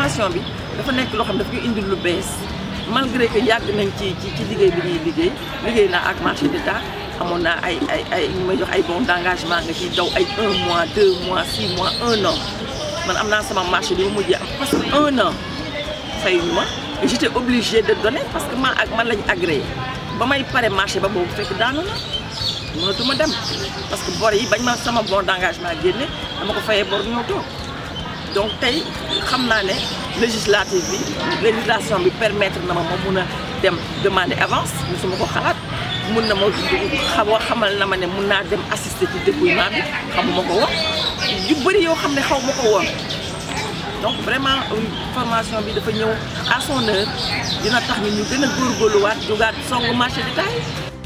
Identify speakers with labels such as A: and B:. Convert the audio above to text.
A: formation bi dafa nekk loo xam ne daf ñu indil lu bees malgré que yàgg nañ ci ci ci liggéey bi ñuy liggéey liggéey naa ak marché d'État amoon naa ay ay ay ñu may jox ay bon d'engagement nga ciy daw ay un mois deux mois six mois un an man am naa sama marché bi mu mujjee am parce que un an fayuñu ma et j'étais obligée de donner parce que man ak man lañ agréé ba may pare marché ba boobu fekk daanu na mënatuma dem parce que bor yi bañ ma sama bon d'engagement génne dama ko fayee bor ñëw toog donc tey xam naa ne législative bi législation bi permettre na ma ma mun a dem demander avance musuma ko xalaat mun na ma xaw xamal na ma ne mun naa dem assister ci dépouillement bi xamuma ko woon yu bëri yoo xam ne xaw ma ko woon donc vraiment formation bi dafa ñëw à son heure dina tax ñu ñu gën a góorgóorluwaat jugaat songu marché d'État yi